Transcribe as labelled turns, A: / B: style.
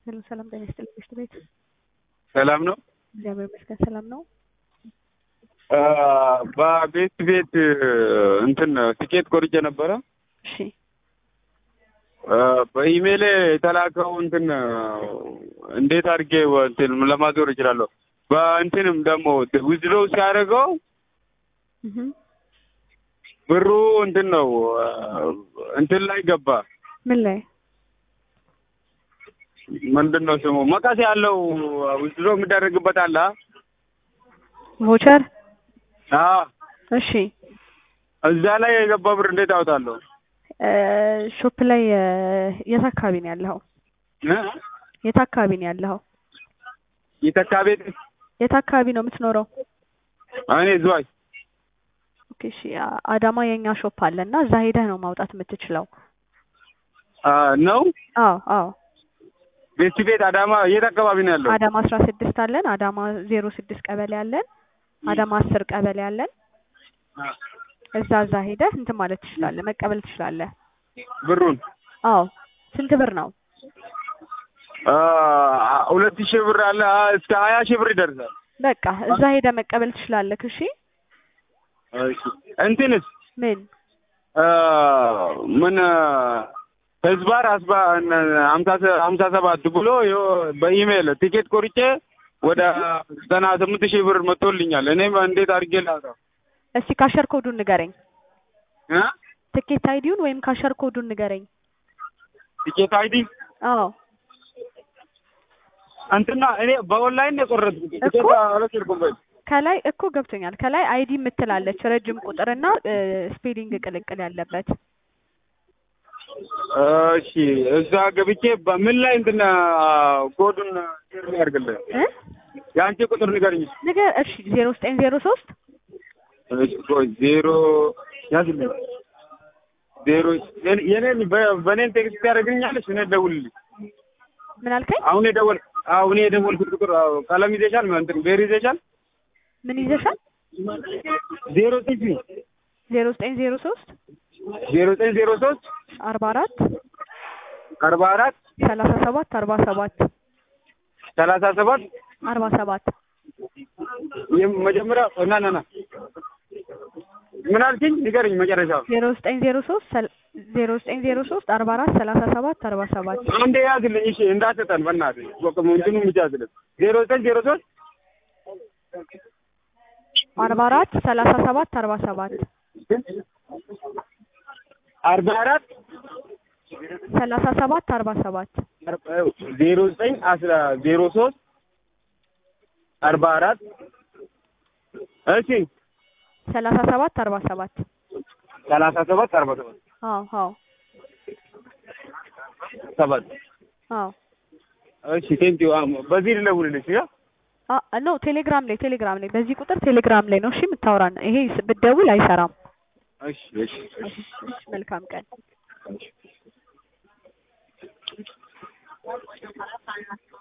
A: ሄሎ ሰላም ጤና ይስጥልኝ ምሽት ቤት
B: ሰላም ነው።
A: እግዚአብሔር ይመስገን ሰላም ነው።
B: በቤት ቤት እንትን ትኬት ቆርጬ ነበረ።
A: እሺ
B: በኢሜይል የተላከው እንትን እንዴት አድርጌ እንትን ለማዞር እችላለሁ? በእንትንም ደግሞ ዊዝድሮ ሲያደርገው
A: እህ
B: ብሩ እንትን ነው እንትን ላይ ገባ።
A: ምን ላይ
B: ምንድን ነው ስሙ? መቀስ ያለው ዊዝድሮ የሚደረግበት አለ።
A: ቮቸር
B: አዎ
A: እሺ
B: እዛ ላይ የገባ ብር እንዴት አወጣለሁ?
A: ሾፕ ላይ የት አካባቢ ነው ያለኸው?
B: እ?
A: የት አካባቢ ነው ያለኸው?
B: የተካ ቤት
A: የት አካባቢ ነው የምትኖረው?
B: እኔ ዝዋይ
A: ኦኬ እሺ አ- አዳማ የኛ ሾፕ አለ እና እዛ ሄደህ ነው ማውጣት የምትችለው።
B: አ፣ ነው
A: አዎ አዎ
B: ቤት ቤት አዳማ የት አካባቢ ነው ያለው?
A: አዳማ አስራ ስድስት አለን። አዳማ ዜሮ ስድስት ቀበሌ አለን። አዳማ አስር ቀበሌ አለን። እዛ እዛ ሄደህ እንትን ማለት ትችላለህ፣ መቀበል ትችላለህ።
B: ብሩን
A: አዎ ስንት ብር ነው?
B: አ፣ ሁለት ሺህ ብር አለ አ፣ እስከ ሀያ ሺህ ብር ይደርሳል።
A: በቃ እዛ ሄደህ መቀበል ትችላለህ። እሺ
B: እሺ እንትንስ
A: ምን
B: አ፣ ምን ህዝባር አስባ ሀምሳ ሰ- ሀምሳ ሰባት ብሎ ይኸው በኢሜይል ቲኬት ቆርጬ ወደ ዘጠና ስምንት ሺህ ብር መጥቶልኛል። እኔም እንዴት አድርጌ ላውጣው?
A: እስቲ ካሸር ኮዱን ንገረኝ።
B: እ?
A: ትኬት አይዲውን ወይም ካሸር ኮዱን ንገረኝ።
B: ቲኬት አይዲ
A: አዎ
B: እንትና እኔ በኦንላይን ነው የቆረጥኩት። ቲኬት
A: እኮ።
B: አልወሰድኩም በይ።
A: ከላይ እኮ ገብቶኛል። ከላይ አይዲ የምትላለች ረጅም ቁጥርና ስፔሊንግ ቅልቅል ያለበት
B: እሺ እዛ ገብቼ በምን ላይ እንትን ኮዱን ሼር ያድርግልህ።
A: እ
B: የአንቺ ቁጥር ንገርኝ።
A: ንገር። እሺ ዜሮ ዘጠኝ ዜሮ ሶስት
B: እሺ ቆይ ዜሮ ያዝልኝ። ዜሮ የኔ- የኔን በ- በኔን ቴክስት ያደርግልኛለች። እኔ ደውልልኝ።
A: ምን አልከኝ?
B: አሁን የደወል አሁን የደወልኩት ቁጥር አዎ፣ ቀለም ይዘሻል? እንትን ቤር ይዘሻል?
A: ምን ይዘሻል?
B: ዜሮ ስንት
A: ዜሮ ዘጠኝ ዜሮ ሶስት
B: ዜሮ ዘጠኝ ዜሮ ሶስት
A: አርባ አራት
B: አርባ አራት
A: ሰላሳ ሰባት አርባ ሰባት
B: ሰላሳ ሰባት
A: አርባ ሰባት
B: መጀመሪያ ና ና ና ምን አልሽኝ? ንገረኝ መጨረሻው
A: ዜሮ ዘጠኝ ዜሮ ሶስት ዜሮ ዘጠኝ ዜሮ ሶስት አርባ አራት ሰላሳ ሰባት አርባ ሰባት
B: አንዴ ያዝልኝ። እሺ እንዳትጠን በእናትህ ወቅም እንትኑ ብቻ ያዝልኝ። ዜሮ ዘጠኝ ዜሮ ሶስት
A: አርባ አራት ሰላሳ ሰባት አርባ ሰባት
B: አርባ አራት
A: ሰላሳ ሰባት አርባ ሰባት
B: ዜሮ ዘጠኝ አስራ ዜሮ ሶስት አርባ አራት እሺ
A: ሰላሳ ሰባት አርባ ሰባት
B: ሰላሳ ሰባት አርባ ሰባት
A: አዎ አዎ
B: ሰባት
A: አዎ
B: እሺ ቴንኪው በዚህ ልደውልልሽ ያ
A: አ ኖ ቴሌግራም ላይ ቴሌግራም ላይ በዚህ ቁጥር ቴሌግራም ላይ ነው እሺ የምታወራን። ይሄ ስ- ብትደውል አይሰራም።
B: እሺ እሺ እሺ
A: እሺ፣ መልካም ቀን።